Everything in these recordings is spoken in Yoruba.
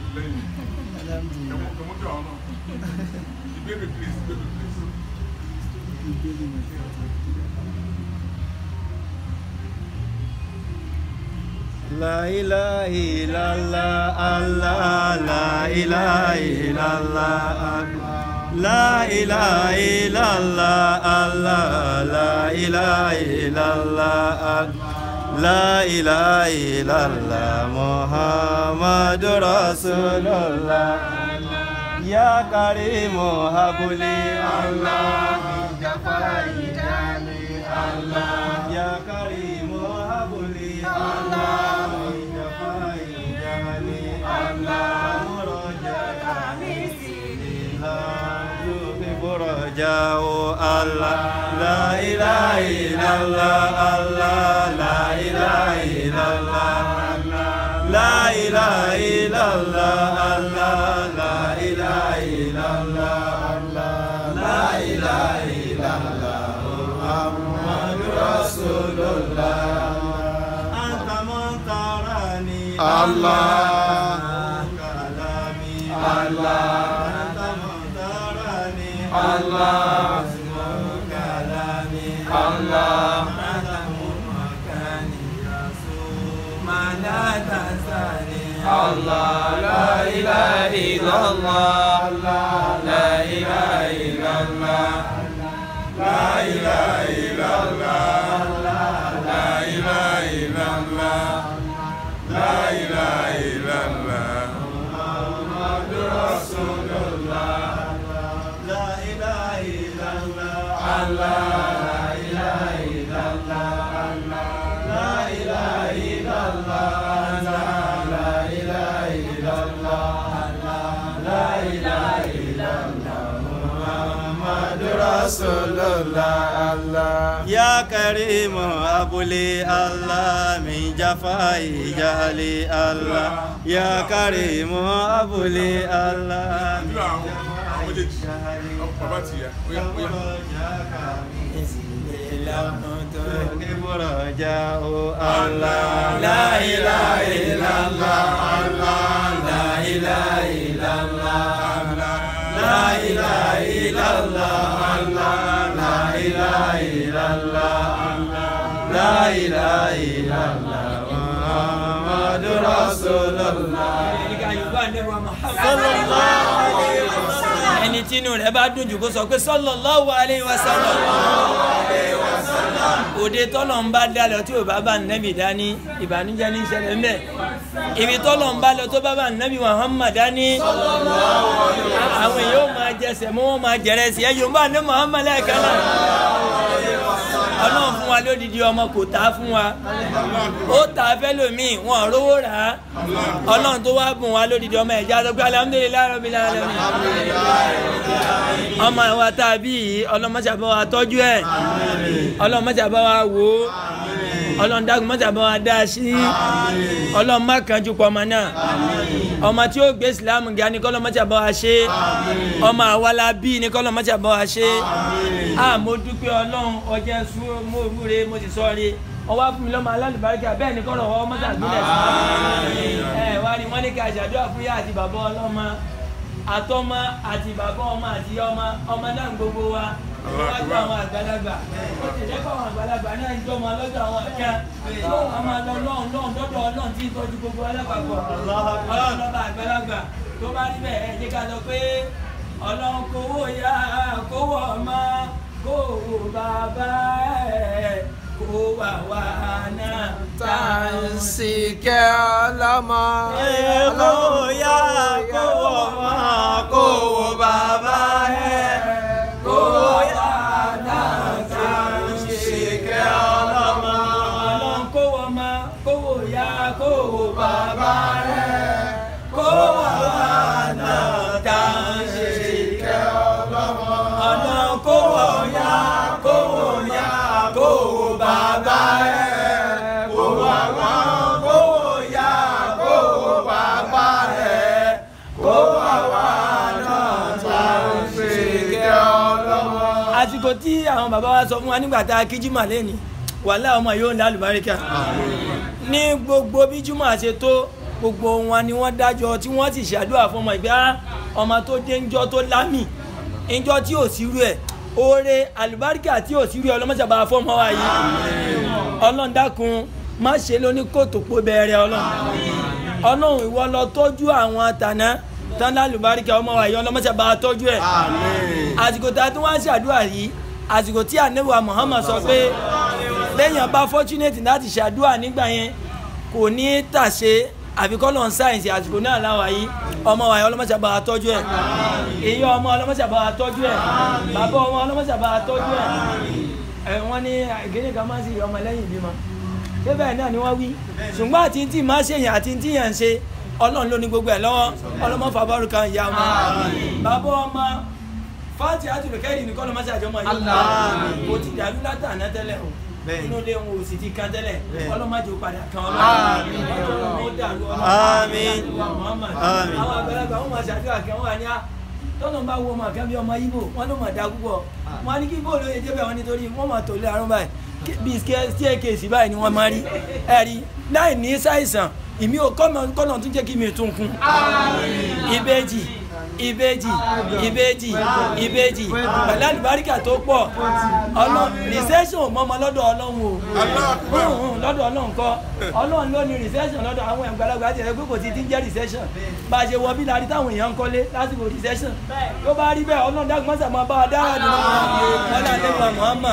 lẹ́yìn ẹ̀wọ̀n ẹ̀wọ̀n jọ àwọn náà ìbéèrè please ìbéèrè please. La ilaha illallah Allah La ilaha illallah La ilaha illallah Allah La ilaha illallah La ilaha illallah Muhammadur Rasulullah Ya Karimu habli Allah Ya Karimu habli Allah min jafai jahli Allah muraja Burajau Allah La ilaha illallah Allah La ilaha illallah La ilaha illallah Allah La ilaha illallah La ilaha illallah Muhammadur Rasulullah Anta man tarani Allah. kalami Allah. Anta man tarani Allah. kalami Allah. Anta makani rasul Mana tasani Allah La ilaha illallah La ilaha illallah La ilaha illallah La ilaha illallah La ilaha illallah Muhammadur Rasulullah La ilaha illallah Allah La ilaha illallah La ilaha illallah La ilaha illallah La ilaha illallah Muhammadur Rasulullah Allah Ya Karim Abuli Allah min jafai jahli Allah Ya Karim Abuli Allah nínú àwọn àwọn méjèèjì bàbá ti yà óyá óyá. Allah La ilaha illallah Allah La ilaha illallah Allah La ilaha illallah Allah La ilaha illallah Allah La ilaha illallah Muhammadur Rasulullah ẹni tí inú rẹ̀ bá dùn jù kó sọ pé sallallahu alaihi wasallam òde tọ́lọ̀ ń bá dá lọ tí ò bá bá nẹ́bì dání ìbànújẹ́ ní ìṣẹ̀lẹ̀ ń bẹ̀ ibi tọ́lọ̀ ń bá lọ tó bá bá nẹ́bì Muhammad dání àwọn èèyàn ó máa jẹsẹ̀ mọ́ wọn máa jẹrẹ sí ẹ yorùbá ní Muhammad lẹ́ẹ̀kan náà ọlọ́run fún wa lódìdí ọmọ kò tá a fún wa ó tà á fẹ́ lòmíì wọn ò rówó rà á ọlọ́run tó wá bùn wa lódìdí ọmọ ẹ̀já tó gbé alhamdulillahi rabbil alamin ọmọ àwa tá a bí yìí ọlọ́mọṣàbọ̀ wa tọ́jú ẹ̀ ọlọ́mọṣàbọ̀ wa wò ó ọlọ́run dákun mọ́ṣàbọ̀ wa dá a sí ọlọ́run má kánjú pọ̀ ọmọ náà ọmọ tí ó gbé ìsìlámù ga ni kọ́lọ́ mọ́ṣàbọ̀ wa ṣe ọmọ àwa la bí ni kọ́lọ́ mọ́ṣàbọ̀ wa ṣe a mo dúpẹ́ ọlọ́run ọjọ́ sùn mo wúre mo sì sọ rí ọwọ́ fún mi lọ́mọ alálùbáríkà bẹ́ẹ̀ ni kọ́lọ̀ ọwọ́ mọ́ṣàgbélẹ̀ sí ẹ wá ní wọ́n ní ká ṣàdúrà fún yá àti bàbá ọlọ́mọ àtọmọ àti bàbá ọmọ àti ọmọ ọmọ náà gbogbo wa wájú àwọn àgbàlagbà ó ti dẹ́kọ̀ àwọn àgbàlagbà náà ń jọmọ lọ́dọ̀ àwọn àká tó wọn máa lọ lọ́hùn lọ́hùn lọ́dọ̀ ọlọ́run tí ń tọ́jú gbogbo alápapọ̀ ọlọ́run lọ́ba àgbàlagbà tó bá rí bẹ́ẹ̀ ẹ jẹ́ ká lọ pé ọlọ́run kówó yá kówó ọmọ kówó bàbá ẹ̀ kó wà wá náà tá à ń Tàǹsìkẹ́ ọlọ́mọ. Kó yá kó ọmọ kó wo bàbá ẹ̀ kó yá náà tá à ń ṣìkẹ́ ọlọ́mọ. ọlọ́run kó wọ ọmọ kó wò yá kó wò bàbá rẹ̀ kó wà wá náà tá à ń ṣìkẹ́ ọlọ́mọ. ọlọ́run kó wọ yá kó wò yá kó wò bàbá rẹ̀ kó wà wá kó wò yá kó wò bàbá rẹ̀ kó wà wá náà tá à ń ṣìkẹ́ ọlọ́mọ. àsìkò tí àwọn bàbá wa sọ fún wa nígbà tá a kí jùmọ̀ lẹ́ni wàhálà ọmọ yóò ní alùbáríkà ní gbogbo bí jùmọ̀ àṣẹ tó gbogbo wọn ni wọ́n dájọ́ tí wọ́n sì ṣàdúrà fún ọmọ ìgbà ọmọ tó dé ńjọ́ tó lámì ńjọ́ tí ò sí rú ẹ̀ oore àlùbáríkà tí ò sí rú ẹ̀ ọlọ́mọṣàbà fọmọ wa yìí ọlọ́run dákun má ṣe lóní kòtò pọ̀ bẹ̀rẹ̀ ọlọ́run ọlọ́run ìwọ lọ tọ́jú àwọn tàná tán lálùbáríkà ọmọ wa yìí ọlọ́mọṣàbà tọ́jú ẹ̀ àsìkò tá a tún wá ṣàdúrà yìí àsìkò tí ànábì wa Muhammad sọ pé lẹ́yìn ọba fortunate láti ṣàdúrà nígbà yẹn kò ní tàṣe àfikọ́lọ̀ ń sáyẹ̀nsì àsìkò náà láwa yìí ọmọ wa yìí ọlọ́mọṣàbà tọ́jú ẹ̀ èyí ọmọ ọlọ́mọṣàbà tọ́jú ẹ̀ bàbá ọmọ ọlọ́mọṣàbà tọ́jú ẹ̀ ẹ̀ wọ́n ní ìgbéni kan máa ń sì ọmọ lẹ́yìn ìbímọ ṣé bẹ́ẹ̀ náà ni wọ́n wí ṣùgbọ́n àti tí máa ṣèyàn àti tí yàn ń ṣe ọlọ́run ló ní gbogbo ẹ̀ lọ́wọ́ ọlọ́mọ fàbọ́rù kan ìyá ọmọ bàbá ọmọ fáàtì àtúrẹ̀kẹ́rì nìkan ló máa ṣe àjọmọ yìí kò ti dàrú látàná tẹ́lẹ̀ o inú ilé wọn ò sì ti kan tẹ́lẹ̀ ọlọ́mọdé padà kan ọlọ́run ó dàrú Àmín. Muhammad Àmín. àwọn àgbàlagbà wọn máa ṣàdúrà kan wọn wà ní à tọ́nà bá wo ọmọ kan bí ọmọ Ìgbò wọn ló mọ̀ dá púpọ̀ wọn á ní kí bóòlù yẹn débẹ̀ wọn nítorí wọn mọ̀ tó lé àrùn báyìí Kí- bí staircase báyìí ni wọ́n máa rí ẹ̀rí láì ní ṣàìsàn ìmí ò kọ́nà kọ́nà tún jẹ́ kí mi tún kún ìbejì ìbejì ìbejì ìbejì pẹ̀lú àlùbáríkà tó pọ̀ ọlọ́run recession ò mọ́mọ́ lọ́dọ̀ ọlọ́run o Hùn, hùn, lọ́dọ̀ ọlọ́run kọ́ ọlọ́run ló ní recession lọ́dọ̀ àwọn àgbàlagbà àti ẹ̀rẹ́ pé kò ti ti ń jẹ́ recession bá a ṣe wọ bí láti táwọn èèyàn ń kọ́lé lásìkò recession tó bá rí bẹ́ẹ̀ ọlọ́run dákun mọ́sà máa bá a dára nínú ọlọ́run àdéhùn Muhammad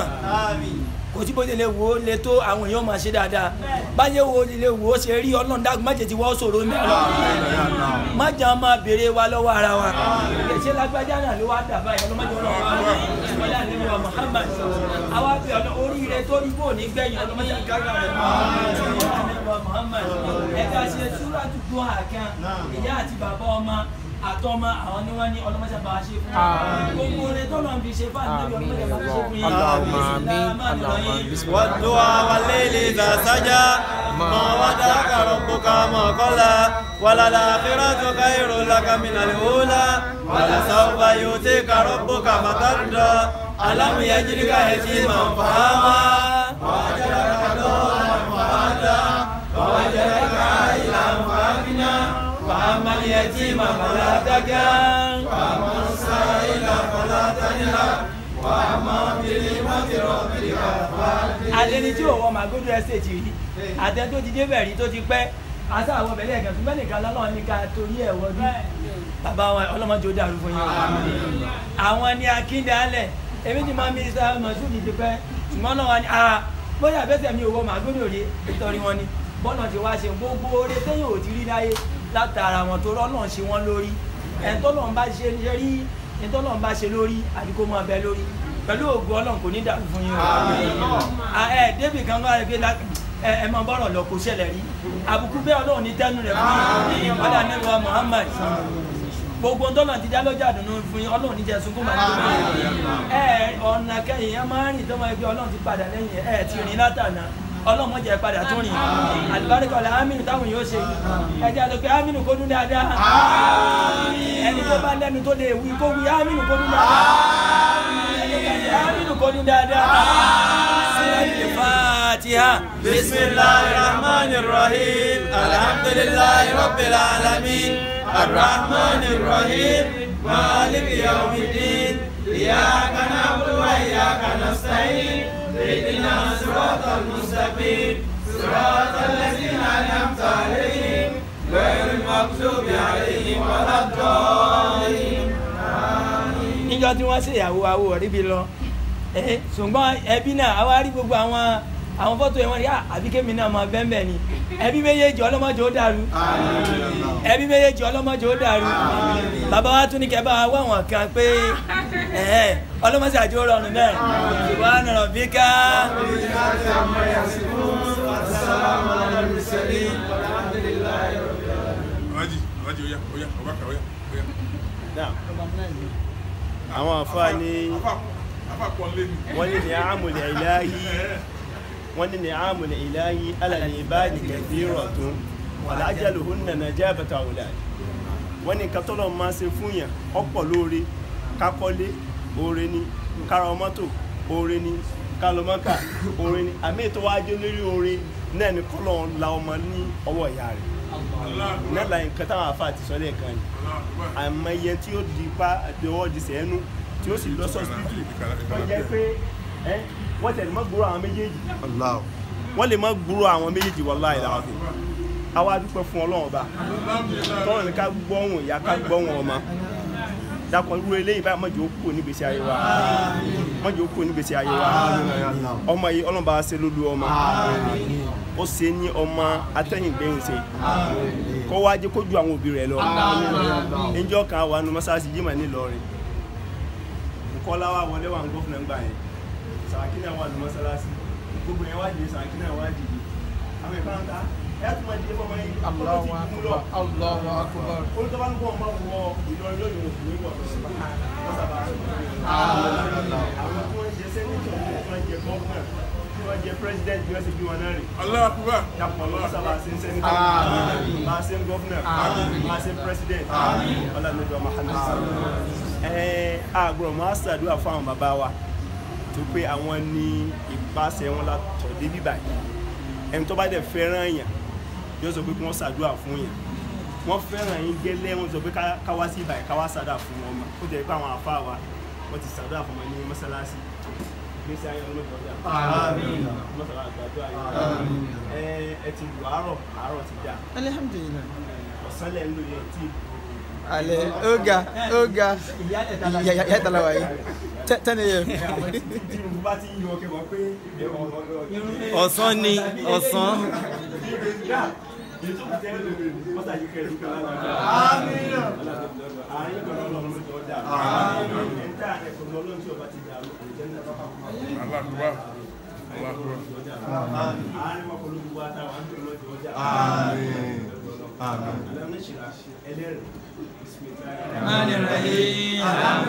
kò sí bó ṣe lè wò ó lè tó àwọn èèyàn máa ṣe dáadáa báyẹ̀ wo lè wò ó ṣe rí ọlọ́run dákun má jẹ́ ti wọ́ sòro ní ọlọ́run má jà máa béèrè wa lọ́wọ́ ara wa ṣé lágbájá náà ló wá dà báyìí ọlọ́mọdé ọlọ́run wa wọlé àlejò wa Muhammad àwa bí ọ̀nà oríire tó rí bò ní gbẹ̀yìn ọlọ́mọdé àgbàgbà rẹ̀ wọlé àlejò wa Muhammad ẹ̀ka ṣe súrà tuntun àkàn ìyá àti bàbá ọmọ àtọ́mọ àwọn ni wọ́n ní ọlọ́mọdé bá a ṣe fún wa gbogbo orin tó lọ́n fi ṣe fún àdébí ọlọ́mọdé bá a ṣe fún yín Allahumma amin. Allahumma bismillah. والدعاء والليل إذا سجى ما ودعك ربك ما قلى وللآخرة خير لك من الأولى ولسوف يؤتيك ربك فترضى ألم يجدك يتيما فآوى ووجدك ضالا فهدى ووجدك عائلا فأغنى فأما اليتيم فلا تكن وأما السائل فلا تنهر وأما بنعمة ربك àtẹni tí òwò màgòdò ẹsẹ̀tì rí àtẹni tó ti débẹ̀ rí tó ti pẹ́ àti àwọn ọbẹ̀ lẹ́ẹ̀kan fún bẹ́ẹ̀ nìkan lọ́nà ní ká torí ẹ̀ wọ́dún bàbá wa ọlọ́mọdé ó dàrú fún yín àwọn ni akíndalẹ̀ èmi ti máa mínísítà mọ̀sùn ti pẹ́ ṣùgbọ́n náà wà ní a bóyá àbẹ́sẹ̀ mi òwò màgòdò rí nítorí wọn ni bọ́nà ti wá ṣe gbogbo oore téèyàn ò ti rí láyé látara wọn tó rọ́nà ṣe wọ́n lórí ẹ̀ńtọ́lọ́n bá ṣe rí ẹ̀ńtọ́lọ́n bá ṣe lórí àdìgbò máa bẹ lórí pẹ̀lú ògùn ọlọ́run kò ní dàrú fún yín o Ah, ẹ débì kan wá pé la- ẹ ẹ máa bọ́rọ̀ lọ kó ṣẹlẹ̀ rí àbùkù bẹ́ẹ̀ ọlọ́run ní tẹ́nu rẹ̀ fún yín ọ̀dà nílùú wa Muhammad gbogbo ntọ́nà ti dá lọ́jà dùnú fún yín ọlọ́run ní jẹ́ sunkún màá tó máa ẹ ọ̀nà kẹyìn ẹ máa ń rìn tọ́mọ ẹgbẹ́ ọlọ́run ti padà lẹ́yìn ẹ ti rìn látànà ọlọ́run mọ̀jẹ̀ padà tún rìn àlùbáríkà ọ̀la aminu táwọn yóò ṣe ẹ jẹ́ àlọ́ pé aminu kó dún dáadáa ẹni tó bá lẹ́nu tó lè wí kó wí aminu kó dún dáadáa aminu kó dún dáadáa. Fatiha. بسم الله الرحمن الرحيم الحمد لله رب العالمين الرحمن الرحيم مالك يوم الدين إياك نعبد وإياك نستعين اهدنا الصراط المستقيم صراط الذين أنعمت عليهم غير المغضوب عليهم ولا الضالين níjọ́ tí wọ́n ṣèyàwó awo ọ̀rí bi lọ ẹ ṣùgbọ́n ẹbí náà àwa rí gbogbo àwọn àwọn fọ́tò yẹn wọ́n rí "Ah, àbí kémi náà máa bẹ́ẹ̀ bẹ́ẹ̀ ni ẹbí méjèèjì ọlọ́mọdé ó dàrú ẹbí méjèèjì ọlọ́mọdé ó dàrú bàbá wa tún ní kẹ́ bá wa wá àwọn kan pé ẹ̀ẹ́ ọlọ́mọdé àjọ rọrùn náà wà á nọ̀rọ̀ bí ká. Alhaji, Alhaji, oya, oya, Abubakar, oya, oya. àwọn àfáà ní Afa, afa pọ̀ lé mi. wọ́n ní ní àmùlẹ̀ ìláyí wọ́n ní ní àmùlẹ̀ ìláyí alàlẹ̀ ìbáàdì kẹfìrọ̀ tó wàlájàlù hún nànà jẹ́ àbẹ̀tà òlà wọ́n ní nǹkan tọ́lọ̀ máa ṣe fún yàn ọ̀pọ̀ lóore kákọ́lé oore ni kára mọ́tò oore ni kálọ́mọ́kà oore ni àmì ètò wájú lórí oore náà ni kọ́lọ̀ ń la ọmọ ní ọwọ́ ìyá rẹ̀ náà la nǹkan táwọn afa àti sọ́lẹ̀ kan yìí àmọye tí ó di pa àdéhọ́ di sẹ́nu tí ó sì lọ sọ́sibítù tó jẹ́ pé ẹ́ wọ́n tẹ̀lé mọ́ gbúrò àwọn méjèèjì Allah. wọ́n lè mọ́ gbúrò àwọn méjèèjì wallahi alazim àwa dúpẹ́ fún ọlọ́run ọba tọ́rọ̀ ní ká gbọ́hùn ìyá ká gbọ́hùn ọmọ dákọ̀ irú eléyìí báyìí mọ̀jọ́ ó kú nígbèsí ayé wa mọ̀jọ́ ó kú nígbèsí ayé wa ọmọ yìí ọlọ́run bá wa ṣe lólu ọmọ ó ṣe ní ọmọ atẹ́yìngbẹ́yìn ṣe kọ́ wá jẹ́ kó ju àwọn òbí rẹ̀ lọ ẹjọ́ kan wà nù mọ́sáàsì yìí mà ní Ìlọrin nkọ́lá wa wọlé wà ń gọ́fìnà ńgbà yẹn Sàràkí náà wà nù mọ́sálásí gbogbo yẹn wá dìde Sàràkí náà wá dìde àwọn ìfọwọ́n ta ẹ̀ tún máa dìde fọmọ yìí Allahu ọkọ̀ ti kú lọ akbar. Allahu akbar. olùtọ́ba ń bọ̀ máa wọ Ìlọrin lónìí òkú ní wọ̀ àwọn tí wọ́n jẹ sẹ́nitọ̀ tí wọ́n jẹ gọ́ọ̀nà tí wọ́n jẹ president bí wọ́n ṣe bí wọn náà rè Allah akbar. dàpọ̀ lọ́wọ́ sábà ṣe ń sẹ́nitọ̀ máa ṣe ń gọ́ọ̀nà máa ṣe ń president ọlọ́mọdé Muhammad ẹ̀ẹ́n àgbọ̀rọ̀ máa ṣàdúrà fún àwọn bàbá wa tó pé àwọn ní ìpàṣẹ wọn látọ̀ débí báyìí ẹni tó bá dẹ̀ fẹ́ràn yàn yóò sọ pé kí wọ́n ṣàdúrà fún yàn wọ́n fẹ́ràn yín gẹ́lẹ́ wọ́n sọ pé ká- ká wá sí ìbàyẹ̀ ká wá ṣàdúrà fún wọn ó jẹ́ pé àwọn àfa wa wọ́n ti ṣàdúrà fún wọn ní mọ́sálásí gbèsè ayé ọlọ́dọọdà mọ́sálá àgbàdúrà yìí ẹ ẹ ti lù àárọ̀ àárọ̀ ti dà Alhamdulillah. ọ̀sán lẹ̀ ń lò yẹn tí Ale, oga, oga. Ya ya ya talawa yi. Te- Tẹ́ni yẹ. tí mo bá ti yọ ọkẹ́ wọ́n pé Ọ̀sán ni, ọ̀sán. Allah akbar. Allah akbar. الرحمن الرحيم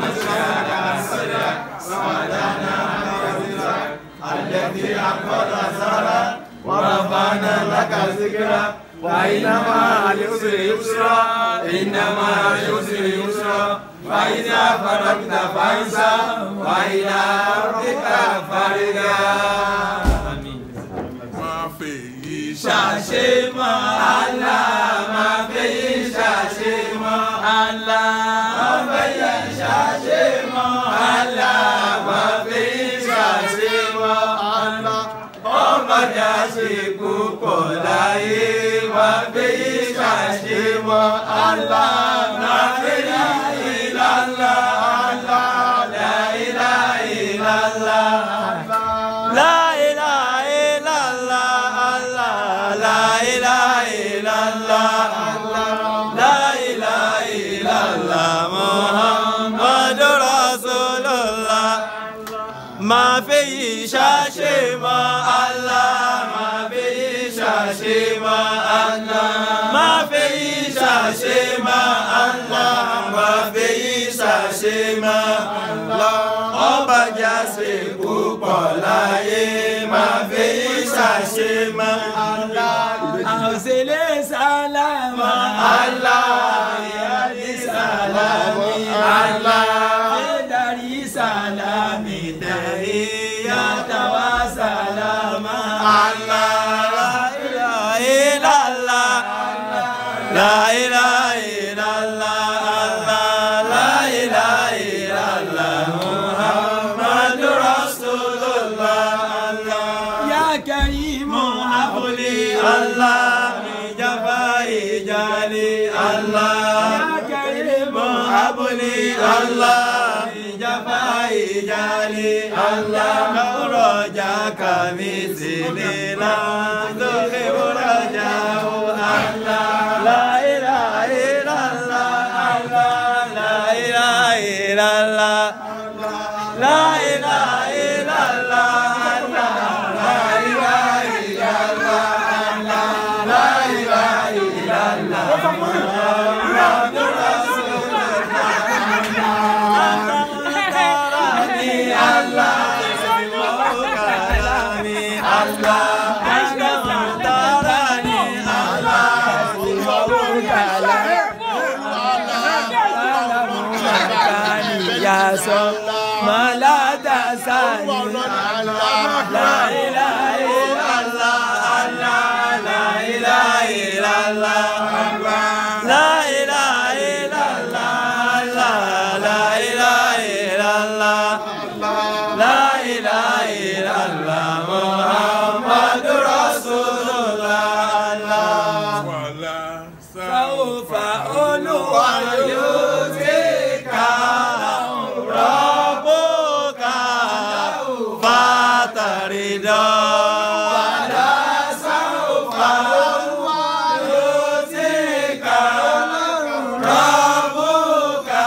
ورفعنا لك ذكرك وإنما العسر يسرا إنما العسر يسرا فإذا فرغت فانصب وإلى ربك فارغب Máa fè yí ṣàṣe mọ́ Allah máa fẹ́ yí ṣàṣe mọ́ Allah máa fẹ́ yí ṣàṣe mọ́ Allah máa fẹ́ yí ṣàṣe mọ́ Allah ọmọdé àṣekú pọ̀ láyé máa fẹ́ yí ṣàṣe mọ́ Allah máa fẹ́ yí ìlànà Allah la ilaha illallah. La ilaha illallah Allah La ilaha illallah Allah La ilaha illallah Muhammadur Rasulullah Ma fi ṣàṣe mọ́ Allah Ma fi ṣàṣe mọ́ Allah Ma fi ṣàṣe mọ́ Allah Ma fi ṣàṣe mọ́ Allah ọba jáse púpọ̀ láyé máa fi ṣàṣe mọ́ Allah. àwòsílẹ̀ sálámà Allah yàrá sàlámì Allah. darí sálámì tẹ̀lé yàtàwá sálámà. Allah la ilaha illallah La ilaha illallah Allah La ilaha illallah Muhammadur Rasulullah Allah yá kẹ́rìmù abúlé Allah mi jaba ijali Allah yá kẹ́rìmù abuli Allah ìjàmbá ìjàlè Allah rọjà kàmí sílẹ̀ náà lókè rọjà o Allah la ilaha illallah Allah la ilaha illallah la ilaha illallah Allah la ilaha illallah Allah la ilaha illallah yasọ malata sani la ilaha illallah La ilaha illallah, la ilaha illallah, la ilaha illallah, Muhammadur Rasulullah. wàhálà Sawfa Olúwa yóò ti ká rọ́bùkà fàtàrídọ́. Wàlá sawfa Olúwa yóò ti ká rọ́bùkà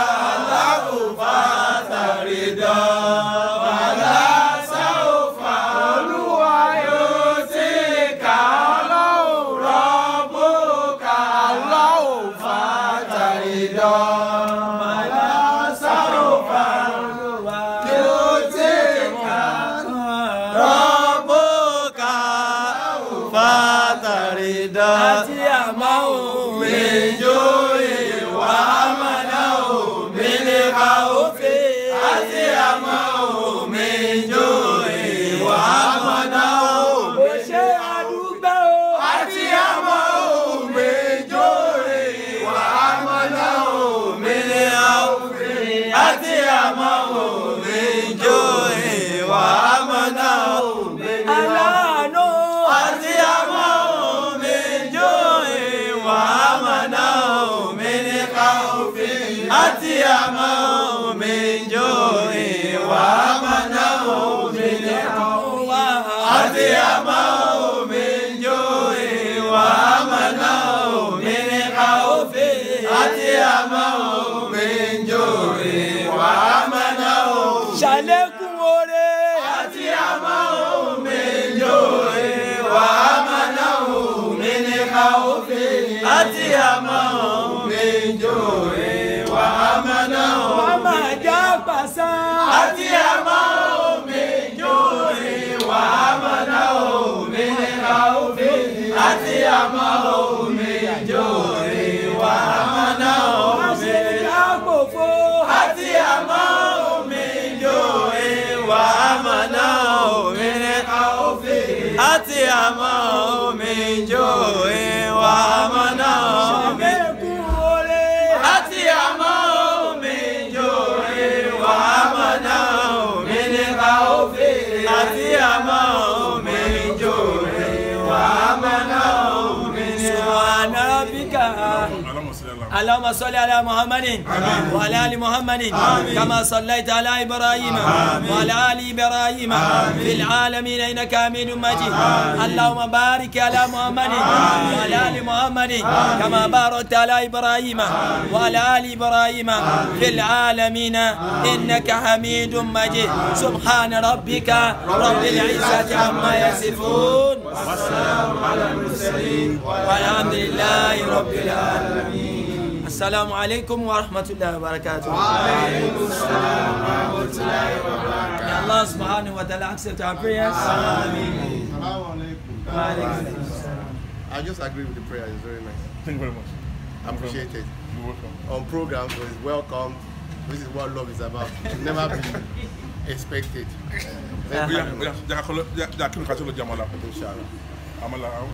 fàtàrídọ́. Wàlá sawfa Olúwa yóò ti ká rọ́bùkà fàtàrídọ́. Wàlá sawfa Olúwa yóò ti ká rọ́bùkà fàtàrídọ́. Àti àmọ́ òwe jó ìwà àmàlà òwe lè ka òfin. Àti àmọ́ òwe jó ìwà àmàlà òwe ṣe àdúgbò. Àti àmọ́ òwe jó ìwà àmàlà òwe lè ka òfin. Àti àmọ́ òwe jó ìwà àmàlà òwe lè ka òfin. Aláàánú. Àti àmọ́ òwe jó ìwà àmàlà òwe lè ka òfin. Àti àmọ́ òwe jó ìwà àmàlà òwe lè ka òfin. Àti àmọ́ òwe jó ìwà àmàlà òwe lè ka òfin. Àti àmọ́ òwe jó ìwà àmàlà òwe. Ṣàlékún oore. Àti àmọ́ òwe jó ìwà àmàlà òwe lè ka òfin. Àti àmọ́ òwe jó ìwà àmàlà òwe. Màmá já pàṣán. Àti àmọ́ òwe jó ìwà àmàlà òwe lè ka òfin. Àti àmọ́ òwe jó ìwà àmàlà òwe lè ka òfin. Àti àmọ́ òwe jó ìwà àmàlà òwe lè ka òfin. Àti àmọ́ òwe jó ìwà àmàlà òwe lè ka òfin. Àti àmọ́ òwe jó ìwà àmàlà òwe lè ka òfin. Àti àmọ́ òwe jó ìwà àmàlà òwe lè ka òfin. Subhana rabbika. alámọ̀sílẹ̀ اللهم صل على محمد وعلى ال محمد كما صليت على ابراهيم وعلى ال ابراهيم في العالمين انك حميد مجيد اللهم بارك على محمد وعلى ال محمد كما باركت على ابراهيم وعلى ال ابراهيم في العالمين انك حميد مجيد سبحان ربك رب العزه عما يصفون والسلام على المرسلين والحمد لله رب العالمين السلام عليكم ورحمة الله وبركاته. وعليكم السلام ورحمة الله وبركاته. May Allah subhanahu wa ta'ala accept our prayers. Ameen. I just agree with the prayer. It's very nice. thank you very much Appreciate it. you're welcome. On program, so it's welcome. This is what love is about. It should never be expected. Thank you bóyá very bóyá much. jẹ́ ká kọ́ lọ jẹ́ kí n kà tó lọ jẹ́ àmàlà Inshallah. àmàlà